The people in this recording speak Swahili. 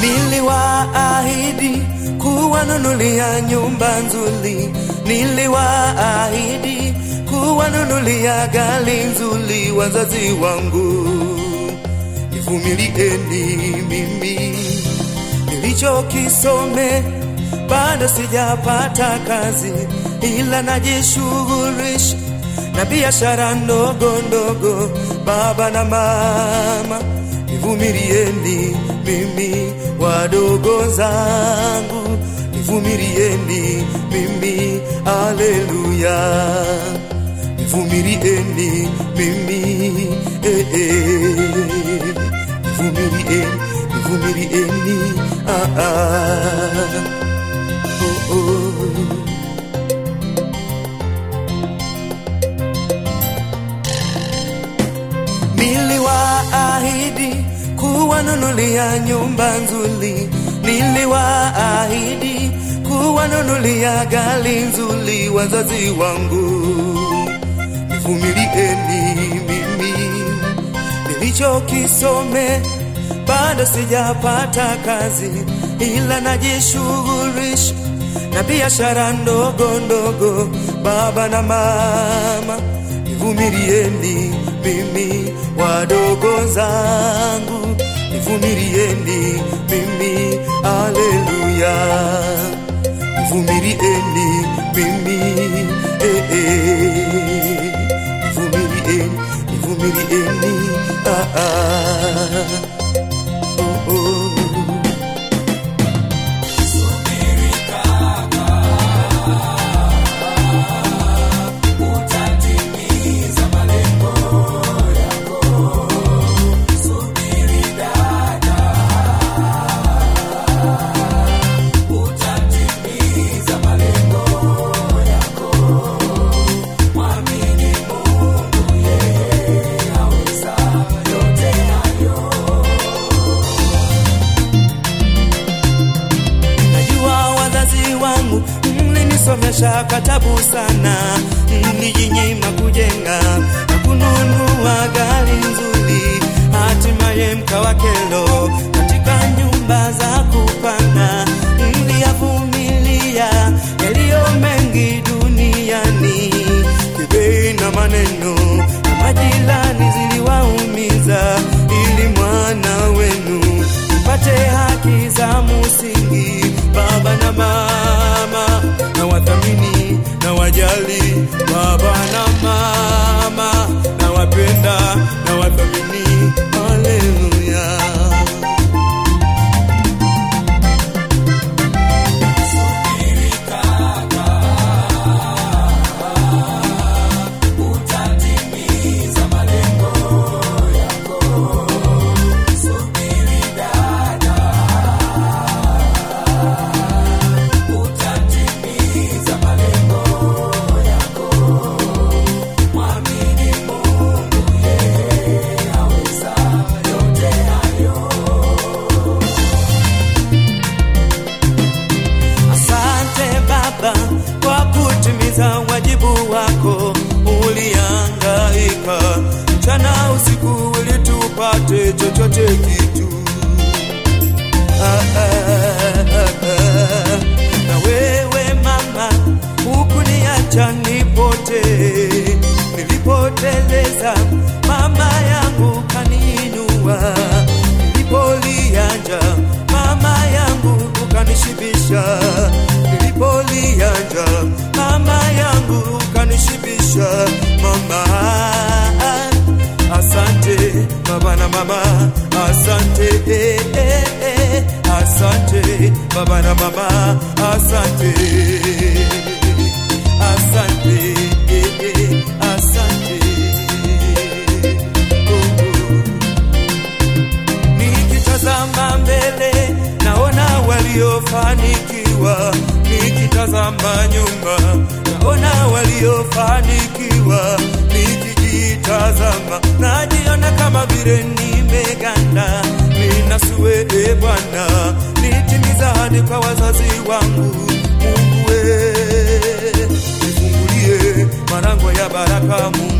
Niliwaahidi kuwanunulia nyumba nzuri, niliwaahidi kuwanunulia gari nzuri wazazi wangu. Nivumilieni mimi nilichokisome, bado sijapata kazi, ila najishughulisha na biashara ndogo ndogo. Baba na mama, nivumilieni mimi wadogo zangu, nivumilieni mimi, aleluya, nivumilieni mimi eh, eh. Nivumilieni, nivumilieni ah, ah. Oh, oh. Niliwaahidi kuwanunulia nyumba nzuri, niliwaahidi kuwanunulia gari nzuri wazazi wangu. Nivumilieni mimi nilichokisome, bado sijapata kazi, ila najishughulisha na biashara ndogo ndogo. Baba na mama, nivumilieni mimi wadogo zangu, nivumilieni mimi, aleluya, nivumilieni mimi eh, eh. nivumilieni, nivumilieni ah, ah. Oh, oh. Najua wazazi wangu mlinisomesha katabu sana, mlijinyima kujenga na kununua gari nzuri, hatimaye mkawa kelo katika nyumba za kupanga. Mliyavumilia yaliyo mengi duniani, kibei na maneno na majirani ziliwaumiza, ili mwana wenu mpate haki za msingi. Baba na mama, na wathamini na wajali. Baba na mama, na wapenda na wathamini. Haleluya. Asante Baba kwa kutimiza wajibu wako. Ulihangaika mchana usiku ili tupate chochote kitu. Ah, ah, ah, ah. Na wewe mama, hukuniacha nipotee. Nilipoteleza mama yangu kaniinua, nilipolianja mama yangu ukanishibisha, nilipolianja mama yangu ukanishibisha. Mama, asante baba na mama, asante eh, eh, eh, asante baba na mama, asante asante eh, eh, asante oh, oh. Nikitazama mbele naona waliofanikiwa, nikitazama nyuma naona waliofanikiwa, nikijitazama najiona kama vile nimeganda. Ninasue e Bwana, nitimiza hadi kwa wazazi wangu. Mungu we, nifungulie malango ya baraka Mungu